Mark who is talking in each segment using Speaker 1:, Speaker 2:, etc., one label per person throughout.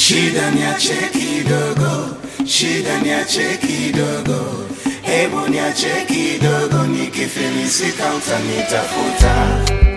Speaker 1: shida niache kidogo, shida niache kidogo, hebu niache kidogo, nikifilisika utanitafuta.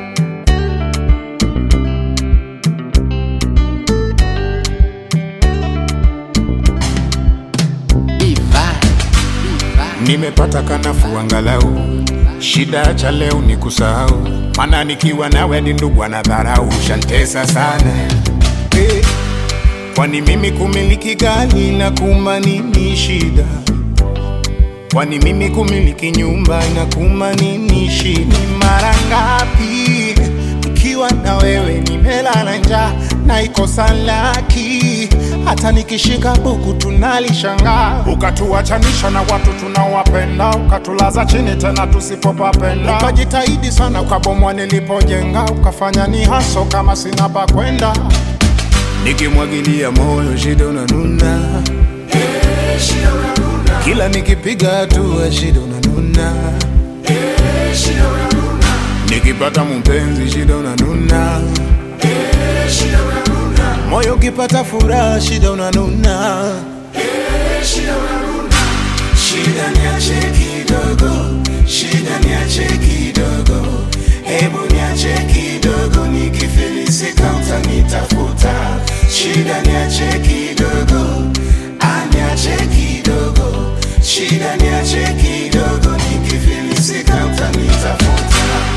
Speaker 2: Nimepata kanafu angalau, shida cha leo ni kusahau, maana nikiwa nawe ni ndugu anadharau, shantesa sana hey. Kwani mimi kumiliki gari na kuma nini shida? Kwani mimi kumiliki nyumba na kuma nini shida? Ni mara ngapi nikiwa na wewe nimelala njaa na ikosa laki, hata nikishika buku tunalishangaa, ukatuachanisha na watu tunaowapenda, ukatulaza chini tena tusipopapenda, ukajitahidi sana ukabomwa nilipojenga, ukafanya ni haso kama sina pa kwenda, nikimwagilia moyo shida unanuna kila nikipiga hatua shida unanuna nikipata mpenzi shida unanuna moyo ukipata furaha shida unanuna
Speaker 1: Shida niache kidogo, shida niache kidogo, hebu niache kidogo, nikifilisika utanitafuta. Shida niache kidogo, ah, niache kidogo, shida niache kidogo, nikifilisika utanitafuta.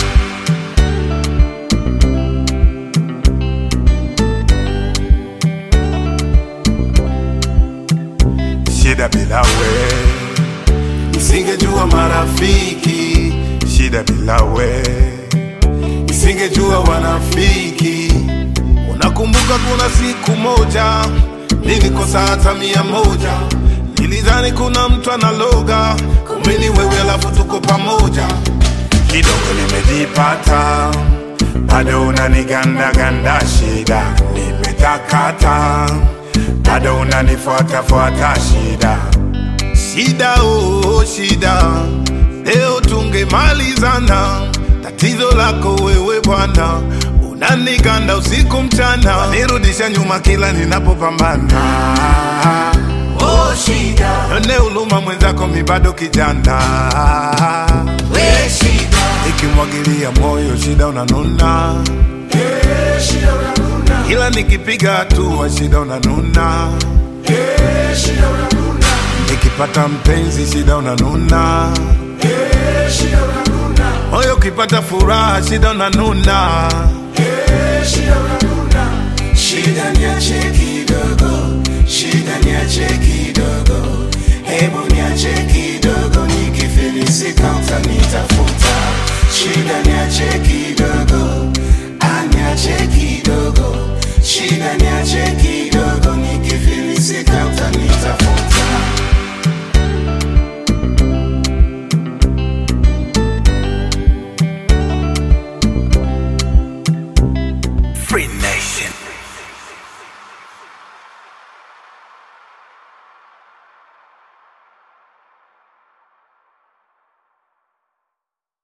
Speaker 3: shida bila we nisingejua marafiki shida bila we nisingejua wanafiki unakumbuka kuna siku moja nilikosa hata mia moja nilidhani kuna mtu analoga kumbe ni wewe alafu tuko pamoja kidogo nimejipata bado unanigandaganda shida nimetakata bado unanifuatafuata shida shida oh, shida leo tungemalizana tatizo lako wewe bwana unaniganda usiku mchana nirudisha nyuma kila ninapopambana
Speaker 1: Oh, shida,
Speaker 3: none uluma mwenzako mi bado kijana
Speaker 1: we shida,
Speaker 3: ikimwagilia moyo shida unanuna
Speaker 1: eh, shida unanuna,
Speaker 3: ila nikipiga hatua shida unanuna
Speaker 1: eh, shida unanuna,
Speaker 3: nikipata mpenzi shida unanuna
Speaker 1: eh, shida unanuna,
Speaker 3: moyo ukipata furaha shida unanuna
Speaker 1: eh, shida unanuna. Shida niache kidogo, shida niache kidogo, hebu niache kidogo, nikifilisika utanitafuta. Shida niache kidogo